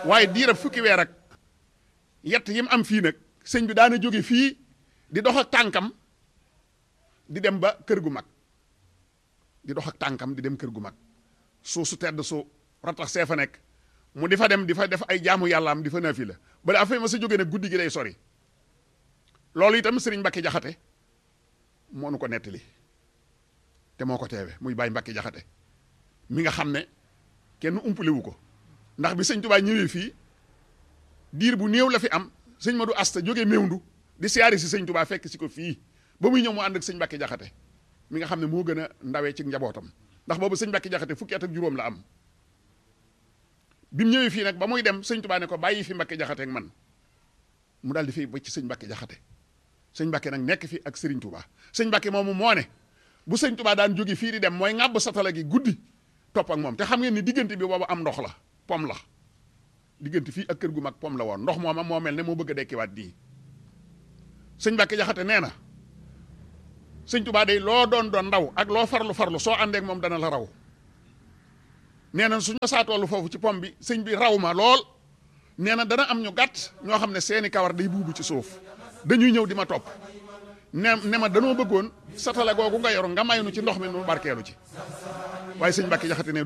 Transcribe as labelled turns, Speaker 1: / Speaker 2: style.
Speaker 1: waaye diirab fukki weer ak yett yi mu am fii nag sëñ bi daana jóge fii di dox ak tànkam di dem ba kër gu mag di dox ak tànkam di dem kër gu mag suuf su tedd su ratax see fa nekk mu di fa dem di fa def ay jaamu yàlla am di fa naafi la bala afay ma sa jóge nag guddi gi day sori loolu itam sëriñ Mbacke jaxate moo nu ko nettali te moo ko teewe muy Baye Mbacke jaxate mi nga xam ne kenn umpale wu ko ndax bi sëñ Tuubaa ñëwee fii diir bu néew la fi am sëñ Madou Asta jógee Mewndu di siyaari si sëñ Tuubaa fekk si ko fii ba muy ñëw mu ànd ak sëñ Mbacke jaxate mi nga xam ne moo gën a ndawee ci njabootam ndax boobu sëñ Mbacke jaxate fukki at ak juróom la am bi mu ñëwee fii nag ba muy dem sëñ Tuubaa ne ko bàyyi fi Mbacke jaxate ak man mu daal di fi ba ci sëñ Mbacke jaxate sëñ Mbacke nag nekk fi ak Serigne Touba sëñ Mbacke moomu moo ne bu sëñ Touba daan jóge fii di dem mooy ŋàbb satala gi guddi topp ak moom te xam ngeen ni diggante bi boobu am ndox la pom la diggante fii ak kër gu mag pom la woon ndox mooma moo mel ne moo bëgg a dekkiwaat nii sëñ Mbacke jaxate nee na sëñ Touba day loo doon doon ndaw ak loo farlu farlu soo àndeek moom dana la raw nee na suñu saa tollu foofu ci pom bi sëñ bi raw ma lool nee na dana am ñu gàtt ñoo xam ne seeni kawar day buubu ci suuf dañuy ñëw di ma topp ne ne ma danoo bëggoon satala googu nga yor nga may nu ci ndox mi nu barkeelu ci waaye sëñ Mbacke jaxate ne